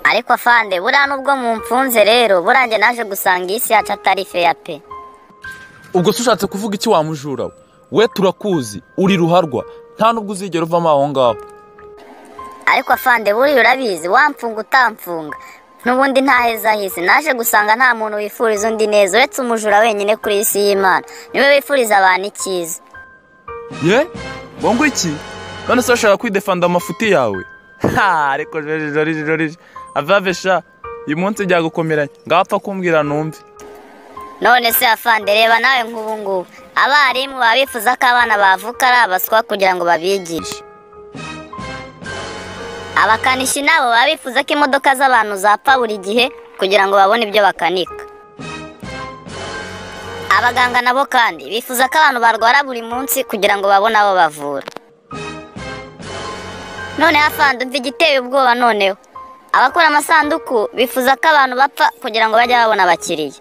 ariko afande buriya nubwo mumfunze rero buriya njye naje gusanga iyi si yacu atari feya pe ubwo se ushatse kuvuga iki wamujura we we turakuzi uri ruharwa nta nubwo uzigera uvamo aho ngaho ariko afande buriya urabizi wamfunga utamfunga n'ubundi ntahezaheze naje gusanga nta muntu wifuriza undi neza uretse umujura wenyine kuri iyi si y'imana niwe wifuriza abantu icyiza ye ngo iki none se urashaka kwidefanda amafuti yawe ha ariko joriji joriji joriji avave sha uyu munsi byagukomeranye ngaho apfa kumbwira numve none se afande reba nawe nk'ubu ngubu abarimu baba bifuza ko abana bavuka ari abaswa kugira ngo babigishe abakanishi nabo baba bifuza ko imodoka z'abantu zapfa buri gihe kugira ngo babone ibyo bakanika abaganga nabo kandi bifuza ko abantu barwara buri munsi kugira ngo babone abo bavura noneho afande umva igiteye ubwoba noneho abakora amasanduku bifuza ko abantu bapfa kugira ngo bajye babona abakiriya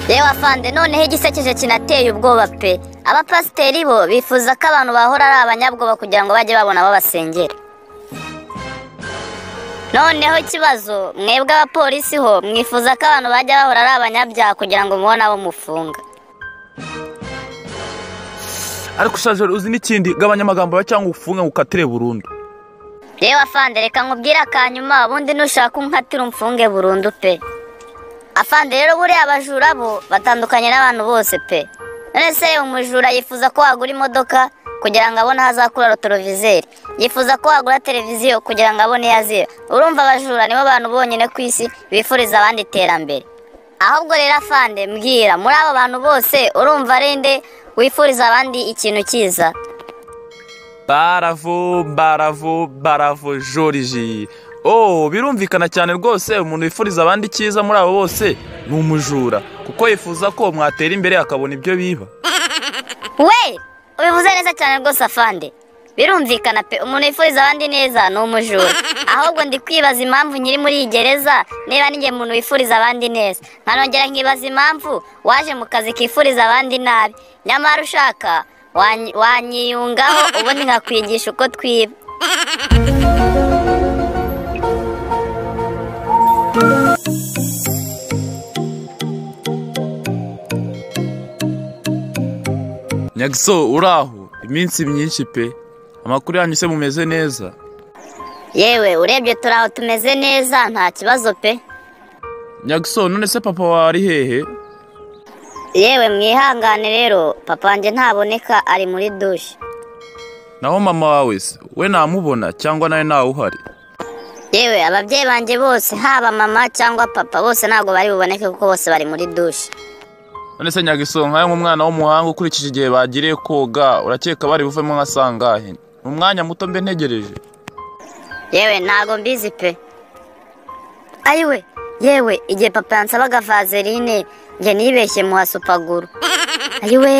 yewe afande noneho igisekeje kinateye ubwoba pe abapasiteri bo bifuza ko abantu bahora ari abanyabwoba kugira ngo bajye babona abo basengera noneho ikibazo mwebwe abapolisi ho mwifuza ko abantu bajya bahora ari abanyabyaha kugira ngo mubone abo mufunga ariko ushaje uzi n'ikindi gabanya amagambo yawe cyangwa ufunge ngo ukatire burundu yewe afande reka nkubwire akanyuma ubundi nushaka unkatira umfunge burundu pe afande rero buriya abajura bo batandukanye n'abantu bose pe none se reba umujura yifuza ko wagura imodoka kugira ngo abone aho azakura rotorovizeri yifuza ko wagura televiziyo kugira ngo abone iyo azira urumva abajura nibo bantu bonyine ku isi bifuriza abandi iterambere ahubwo rero afande mbwira muri abo bantu bose urumva ari nde wifuriza abandi ikintu cyiza baravo baravo baravo joriji oh birumvikana cyane rwose umuntu wifuriza abandi icyiza muri abo bose ni umujura kuko yifuza ko mwatera imbere akabona ibyo biba we ubivuze neza cyane rwose afande birumvikana pe umuntu wifuriza abandi neza ni umujura ahubwo ndi kwibaza impamvu nyiri muri iyi gereza niba ninjye muntu wifuriza abandi neza nkanongera nkibaza impamvu waje mu kazi kifuriza abandi nabi nyamara ushaka wanyi- wanyiyungaho ubundi nkakwigisha uko twiba nyagiso uraho iminsi myinshi pe amakuru yanyu se mumeze neza yewe urebye turi aho tumeze neza nta kibazo pe nyagiso none se papa wawe ari hehe yewe mwihangane rero papa wanjye ntaboneka ari muri dushe naho mama wawe se we namubona cyangwa nawe ntawe uhari yewe ababyeyi banjye bose haba mama cyangwa papa bose ntabwo bari buboneke kuko bose bari muri dushe none se nyagiso nkawe nk'umwana w'umuhanga ukurikije igihe bagiriye koga urakeka bari buvemo nka sangahe ni umwanya muto mbe ntegereje yewe ntago mbizi pe ayiwe yewe igihe papa yansabaga vaseline njye nibeshye muha supaguru ayiwe